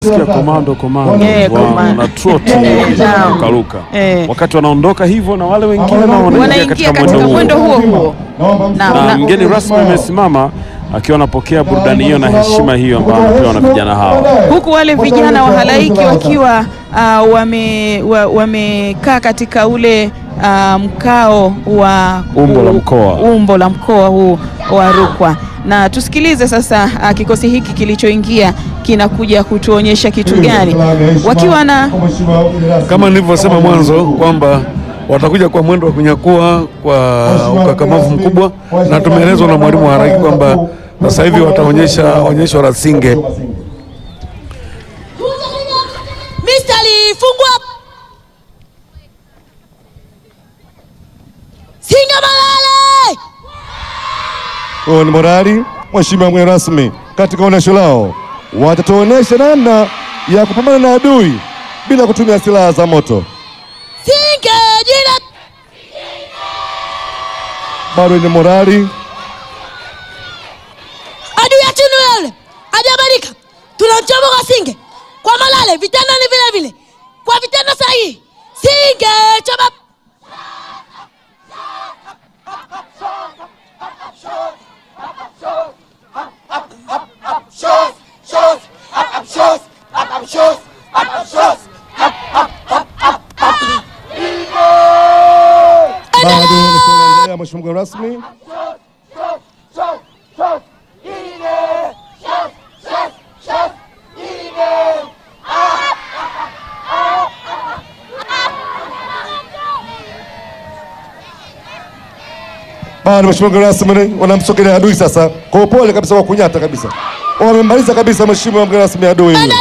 Sikia komando komando Eh, wa- komando. na trot Eh, naam. kurukaruka. Eh. Wakati wanaondoka hivyo na wale wengine nao wanaingia wanaingia katika katika mwendo mwendo huo, huo huo na, na na, mgeni rasmi amesimama akiwa anapokea burudani hiyo na heshima hiyo ambayo anapewa na vijana hawa. huku wale vijana wa halaiki wakiwa uh, wame wa- wamekaa katika ule uh, mkao wa Umbo la mkoa. umbo la mkoa huu wa Rukwa, na tusikilize sasa uh, kikosi hiki kilichoingia kinakuja kutuonyesha kitu gani wakiwa na Kama nilivyosema mwanzo kwamba watakuja kwa mwendo wa kunyakua kwa ukakamavu mkubwa, na tumeelezwa na mwalimu wa haraki kwamba sasa hivi wataonyesha onyesho la singe. Mistari fungwa. Singa Malale. Huo ni morali. Mheshimiwa mgeni rasmi, katika onyesho lao watatuonyesha namna ya kupambana na adui bila kutumia silaha za moto. Singe jina. Bado ni morali. Adui yetu ni yule. Hajabadilika. Tunamchoma kwa Singe. Kwa Malale vitendo ni vile vile. Kwa vitendo sahihi. Singe choma. Bado tunaendelea, mheshimiwa mgeni rasmi. Bado mheshimiwa mgeni rasmi, wanamsogelea adui sasa kwa upole kabisa, kwa kunyata kabisa. Wamemaliza kabisa mheshimiwa mgeni rasmi adui. huyo.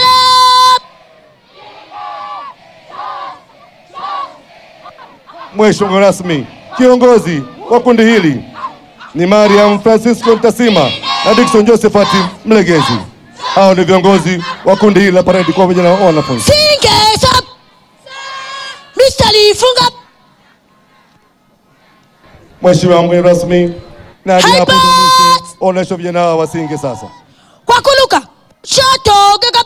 Mheshimiwa mgeni rasmi, kiongozi wa kundi hili ni Mariam Francisco Mtasima na Dickson Josephat Mlegezi. Hao ni viongozi wa kundi hili la paredi kwa vijana wa wanafunzi. Singe choma. Mistari funga. Mheshimiwa mgeni rasmi, na hadi hapo ndio Hyper! mwisho onyesho vijana hawa wasinge sasa. Kwa kuluka. Shoto gaga.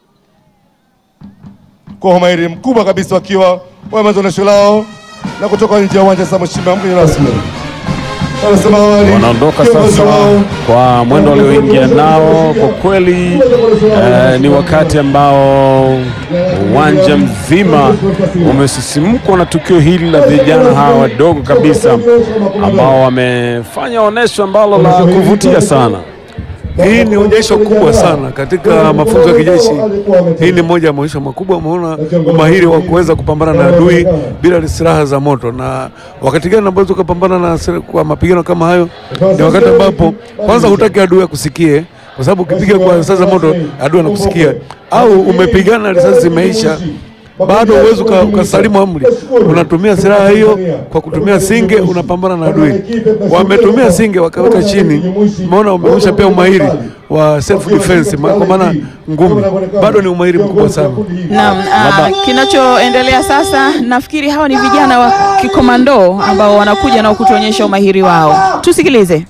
Kwa umahiri mkubwa kabisa wakiwa wamemaliza onyesho lao na kutoka nje ya uwanja sasa. Mheshimiwa mgeni rasmi, anasema awali Wanaondoka kiongozi sasa wao kwa mwendo walioingia nao. Kwa kweli eh, ni wakati ambao uwanja mzima umesisimkwa na tukio hili la vijana hawa wadogo kabisa ambao wamefanya onyesho ambalo la kuvutia sana. Hii ni onyesho kubwa sana katika mafunzo ya kijeshi. Hii ni moja ya maonyesho makubwa. Umeona umahiri wa kuweza kupambana na adui bila silaha za moto. Na wakati gani ambazo ukapambana na sila- kwa mapigano kama hayo? Ni wakati ambapo kwanza hutaki adui akusikie, kwa sababu ukipiga kwa risasi za moto adui anakusikia, au umepigana risasi zimeisha bado uwezi uka- ukasalimu amri, unatumia silaha hiyo kwa kutumia singe, unapambana na adui. Wametumia singe wakaweka chini, umeona, umeonyesha pia umahiri wa self defense, ma- kwa maana ngumi, bado ni umahiri mkubwa sana. Naam, ah, kinachoendelea sasa, nafikiri hawa ni vijana wa kikomando ambao wanakuja na kutuonyesha umahiri wao. Tusikilize.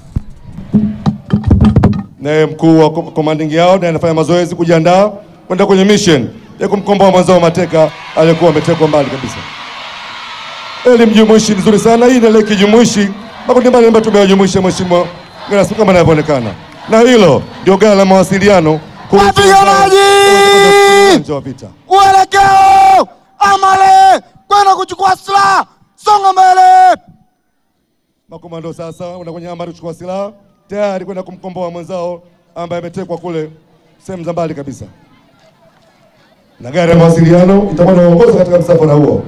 naye mkuu wa kom- commanding yao naye anafanya mazoezi kujiandaa kwenda kwenye mission ya kumkomboa mwenzao mateka aliyekuwa ametekwa mbali kabisa. Elimu jumuishi nzuri sana hii, ni ile kijumuishi makundi mbalimbali tumewajumuisha, mheshimiwa mgeni rasmi, kama inavyoonekana, na hilo ndio ghala la mawasiliano kuhusu Wapiganaji! uwanja wa vita. Uelekeo Amale kwenda kuchukua silaha, songa mbele. Makomando sasa wana kwenye amri kuchukua silaha tayari kwenda kumkomboa mwenzao ambaye ametekwa kule sehemu za mbali kabisa, na gari ya mawasiliano itakuwa inaongoza katika msafara huo.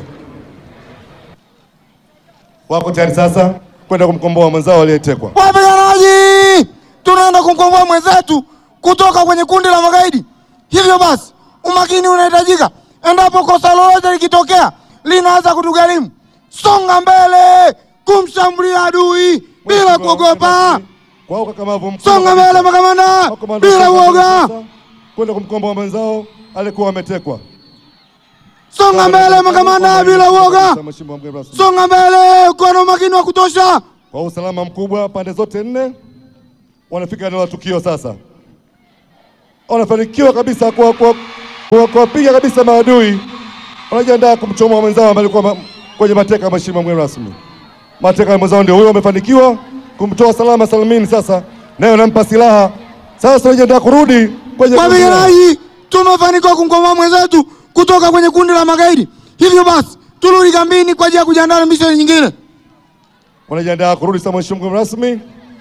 Wako tayari sasa kwenda kumkomboa mwenzao aliyetekwa. Wapiganaji, tunaenda kumkomboa mwenzetu kutoka kwenye kundi la magaidi. Hivyo basi, umakini unahitajika endapo kosa lolote likitokea linaweza kutugharimu. Songa mbele kumshambulia adui bila kuogopa. Kwa ukakamavu mkubwa Songa kabisa. mbele makamanda, Makomando bila sasa uoga. sasa kwenda kumkomboa mwenzao aliyekuwa ametekwa. Songa mbele makamanda, bila uoga. Mheshimiwa mgeni rasmi. Songa mbele, kuwa na umakini wa kutosha. Kwa usalama mkubwa pande zote nne wanafika eneo la tukio sasa, wanafanikiwa kabisa kwa, kwa Kwa kuwapiga kabisa maadui wanajiandaa kumchomoa mwenzao ambaye alikuwa ma- kwenye mateka. Mheshimiwa mgeni rasmi, mateka ya mwenzao ndio huyo, wamefanikiwa kumtoa salama salimini. Sasa naye nampa silaha sasa, wanajiandaa kurudi kwenye Wapiganaji, tumefanikiwa kumkomboa mwenzetu kutoka kwenye kundi la magaidi. Hivyo basi turudi kambini kwa ajili ya kujiandaa na misheni nyingine. wanajiandaa kurudi sasa. Mheshimiwa mgeni rasmi,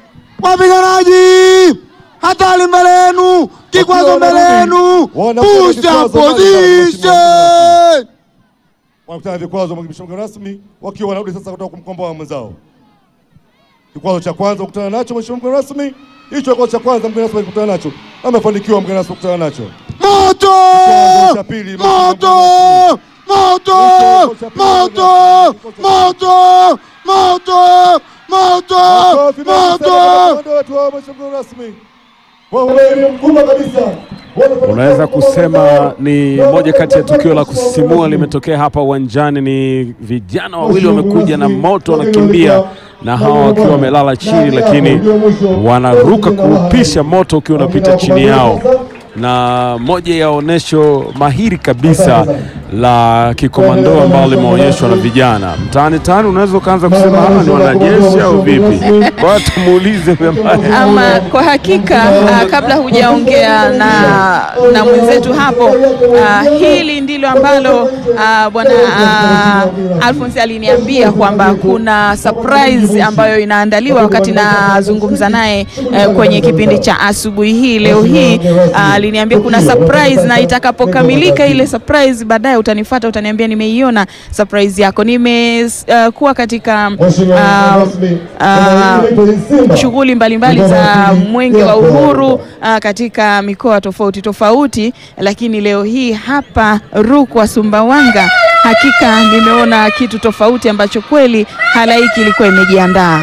Wapiganaji, hatari mbele yenu, kikwazo Wakiwa mbele wanarudi, yenu, wanapata push vikwazo up mbalimbali, position. wanakutana na vikwazo. Mheshimiwa mgeni rasmi, wakiwa wanarudi sasa kutoka kumkomboa mwenzao. Kikwazo cha kwanza kukutana nacho Mheshimiwa mgeni rasmi, hicho kikwazo cha kwanza mgeni rasmi alikutana nacho, amefanikiwa mgeni rasmi kukutana nacho. Moto! Kikwazo cha pili, Moto! Moto! Moto! Moto! Moto! Moto! Makofi mengi sana kwa Moto! makomando wetu wa Mheshimiwa mgeni rasmi. Kwa uweledi mkubwa kabisa. Unaweza kusema ni moja kati ya tukio la kusisimua limetokea hapa uwanjani. Ni vijana wawili wamekuja na moto, wanakimbia na hawa wakiwa wamelala chini, lakini wanaruka kuupisha moto ukiwa unapita chini yao, na moja ya onyesho mahiri kabisa la kikomando ambalo limeonyeshwa na vijana mtaani tani. Unaweza ukaanza kusema hawa ni wanajeshi au vipi? Kwa hiyo tumuulize ambaye Ama kwa hakika ah, kabla hujaongea na, na mwenzetu hapo ah, hili ndilo ambalo ah, bwana ah, Alphonse aliniambia kwamba kuna surprise ambayo inaandaliwa wakati nazungumza naye eh, kwenye kipindi cha asubuhi hii leo hii ah, aliniambia kuna surprise na itakapokamilika ile surprise baadaye utanifuata utaniambia nimeiona surprise yako nimekuwa katika ah, ah, shughuli mbalimbali za mwenge wa uhuru ah, katika mikoa tofauti tofauti, lakini leo hii hapa Rukwa Sumbawanga, hakika nimeona kitu tofauti ambacho kweli halaiki ilikuwa imejiandaa.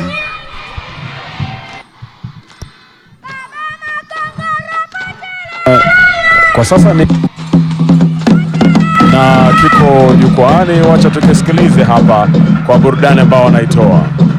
kwa sasa ni na kiko jukwaani. Wacha tukisikilize hapa kwa burudani ambao wanaitoa.